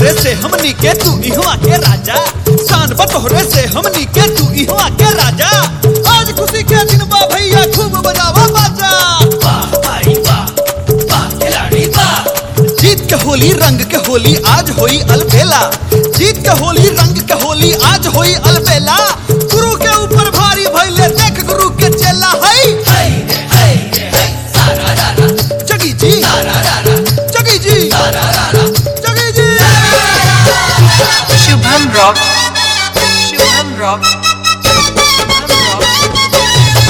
तोहरे से हमनी के तू इहवा के राजा शान बतोहरे से हमनी के तू इहवा के राजा आज खुशी के दिन बा भैया खूब बजावा बाजा वाह भाई वाह वाह खिलाड़ी वाह जीत के होली रंग के होली आज होई अलबेला जीत के होली रंग के होली आज होई अलबेला गुरु के ऊपर भारी भइले देख गुरु के चेला हई हाय रे हाय रे हाय सारा रारा जगी जी सारा रारा जगी जी सारा रारा जगी जी Shubham Rock. Shubham Rock. Shubham Rock.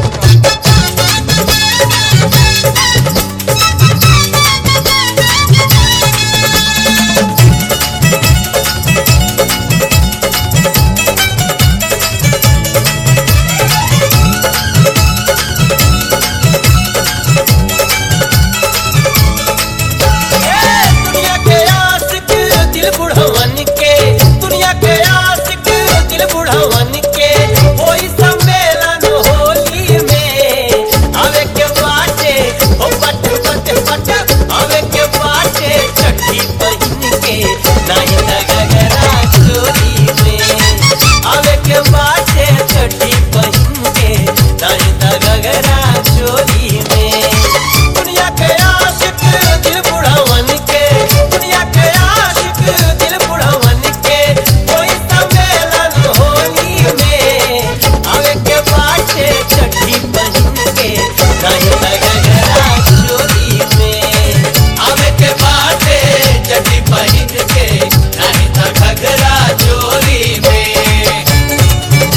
दुनिया के आशिक दिल बुढ़वन के दुनिया के आशिक दिल बुढ़वन के होई सम्मेलन होली में आवे के बाटे ओ पट पट पट आवे के बाटे छठी बहिन के नाही लगगरा चोरी में आवे के बाटे छठी बहिन के नाही लगगरा चोरी में दुनिया के आशिक दिल बुढ़वन के दुनिया के आशिक दिल बुढ़वन के कोई सम्मेलन होली में आवे के बाटे छठी बहिन के नहीं लगगरा चोरी में आवे के बाटे चटी बहिन के नहीं था घगरा चोरी में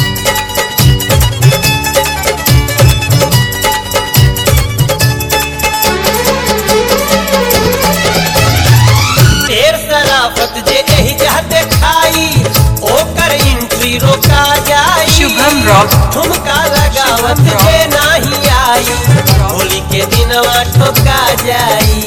ढेर शराफत जे एही चाहते खाई ओकर एंट्री रोका जाई शुभम रॉक। ठुमका लगावत शुभम रॉक। जे नाही आई होली के दिनवा ठोका जाई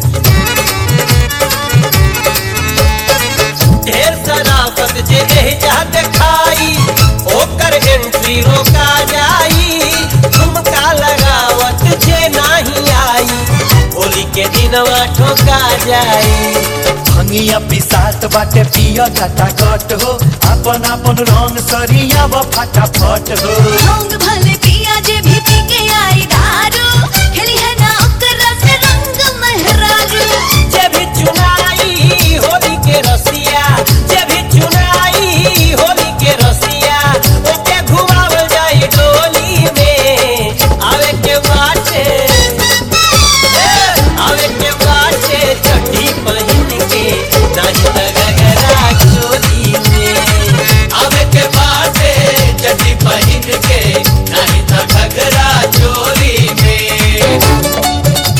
ढेर शराफत जे एही चाहते खाई ओकर एंट्री रोका जाई ठुमका लगावत जे नाही आई होली के दिनवा ठोका जाई भंगिया पिसात बाटे पिया घटा घट हो अपन अपन रंग सरिया व फटाफट हो रंग भले पिया जे भी पी के आई दारू खेली है ना ओकरा से रंग मेहरारू जे भी चुनाई होली के रसिया जे भी चुनाई होली के रसिया ओके घुमावल जाई डोली में आवे के बाटे ए, आवे के बाटे छठी बहिन के नाही लगगरा चोली में आवे के बाटे चटी बहिन के नहीं था घगरा चोरी में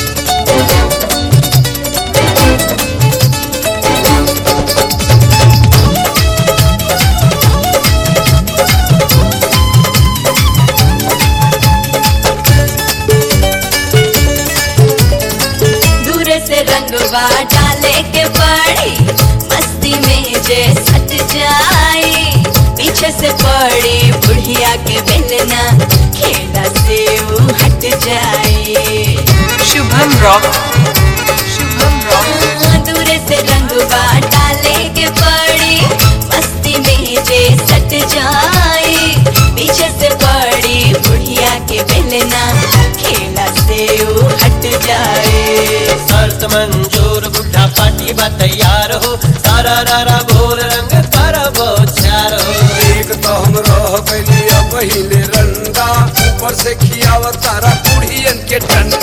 दूर से रंगवा डाले के पड़ी मस्ती में जे सट जाए पीछे से पड़ी बुढ़िया के बेलना खेला से वो हट जाए Shubham Rock. Shubham Rock. दूर से रंगवा डाले के पड़ी मस्ती में जे सट जाए पीछे से पड़ी बुढ़िया के बेलना खेला से वो हट जाए शर्त मंजूर बुढ़ा पार्टी बा तैयार हो सारा रारा भोर रंग कर चार हो एक तो हम रह गइली अब पहिले रंडा ऊपर से खियाव तारा कुड़ियन के टंडा